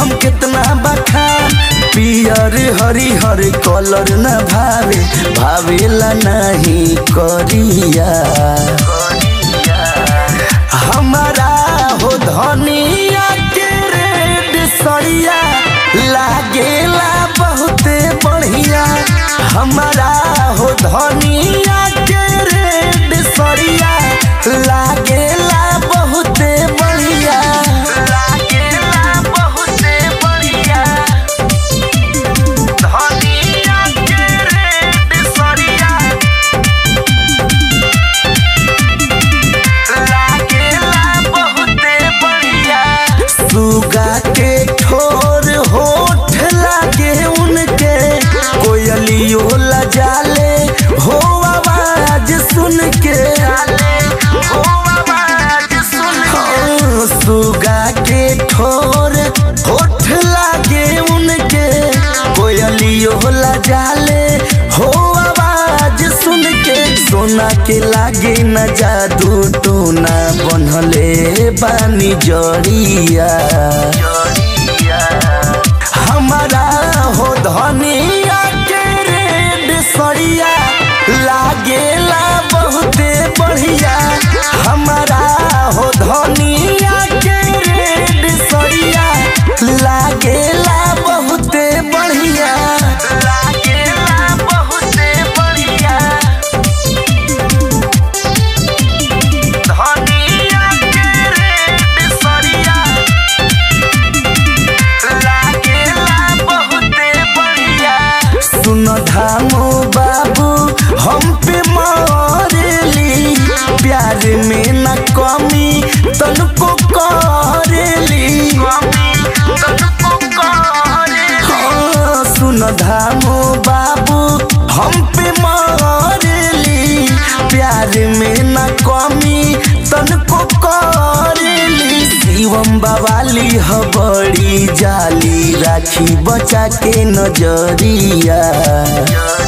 हम कितना बखान पियर हरिहर कलर न भावे भावेला नहीं करिया हमारा हो धनिया के रेड सड़िया लागेला बहुते बढ़िया हमारा हो धनिया के रेड सड़िया लागेला बहुते बढ़िया लागेला बहुते बढ़िया धनिया के रेड सड़िया लागेला बहुते बढ़िया सुगा के ठोर होठ लागे उनके कोयलियो लजाले हो आवाज सुन के हो आवाज सुन के सुगा के ठोर होठ लागे उनके कोयलियो लजाले हो आवाज सुन के सोना के लागे न जादू टोना बनले बानी जड़िया हमारा हो धनिया के रेड सड़िया लागेला बहुते बढ़िया हमारा हो धनिया के रेड सड़िया लागेला बहुते बढ़िया लागेला बहुते बढ़िया धनिया के रेड सड़िया लागेला बहुते बढ़िया सुन धामो बाबू हम पे मरेली प्यार में न कमी तनको करेली हाँ, सुन धामो बाबू हम पे मरेली प्यार में न कमी तनको करेली शिवम बवाली ह बड़ी जाली राखी बचा के नजरिया